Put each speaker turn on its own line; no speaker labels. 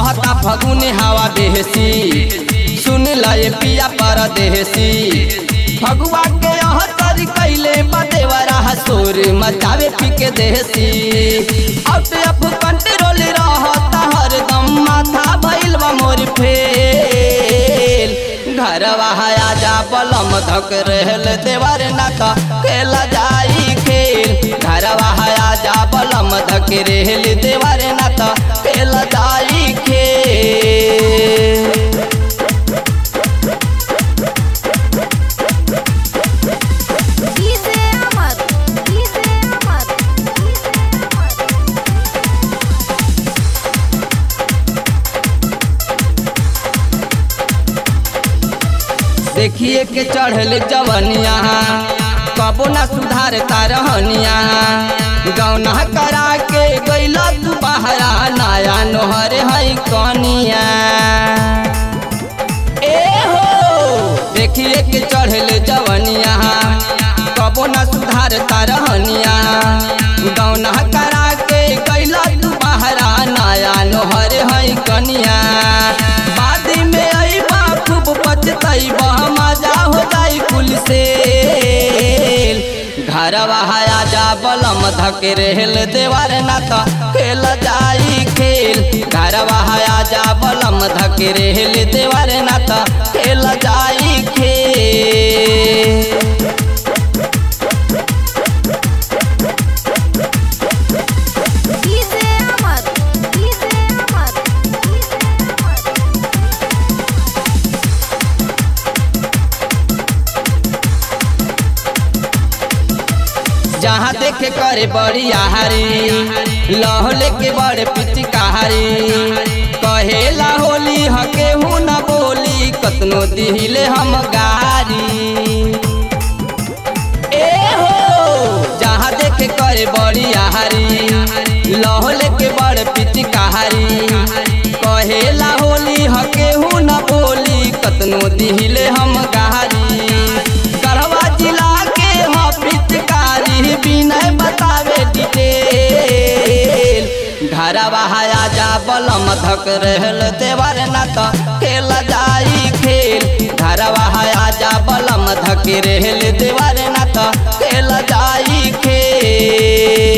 बहता फगुन हवा बेहसी सुन लए पिया परदेसी फगुआ के यह तरी कैले बदेवरा सोर मचावे पी के देसी आउट ऑफ कंट्रोल रहता हरदम माथा भइल बा मोर फेल घरवा आजा बलम धक रहल देवर नाका खेला जाई खेल घरवा आजा बलम धक रहल देवर नाका खेला जाई खेल
DJ Amar DJ Amar DJ Amar
देखिए के चढ़ल जवनिया कबो ना सुधार रहनिया गौना करा के गैला तू बहरा नया नोहर है कनिया ए हो देखिए के चढ़ल जवनिया कबो ना सुधार रहनिया गौना करा के गैला तू बहरा नया नोहर है कनिया बाद में अइबा खूब पछतैबा मजा हो जाई कुल से घरवा आजा बलम धक रहल देवर नाता खेल जाई खेल घरवा आजा बलम धक रहल देवर नाता खेल जाई खेल
DJ Amar DJ Amar DJ Amar
जहाँ देखे करे बड़ी आहारी लह लेके बड़े पिचकारी कहेला होली हके हूँ न बोली कतनो दिहिले हम गारी ए हो जहाँ देखे करे बड़ी आहारी लह लेके बड़े पिचकारी कहेला होली हके हूँ न बोली कतनो दिहिले हम गारी गढ़वा जिला के ह पिचकारी बिनय बतावे डिटेल घरवा आजा बलम धक रहल देवर नात खेल जाई खेल घरवा आजा बलम धक रहल देवर नात खेल जाई खेल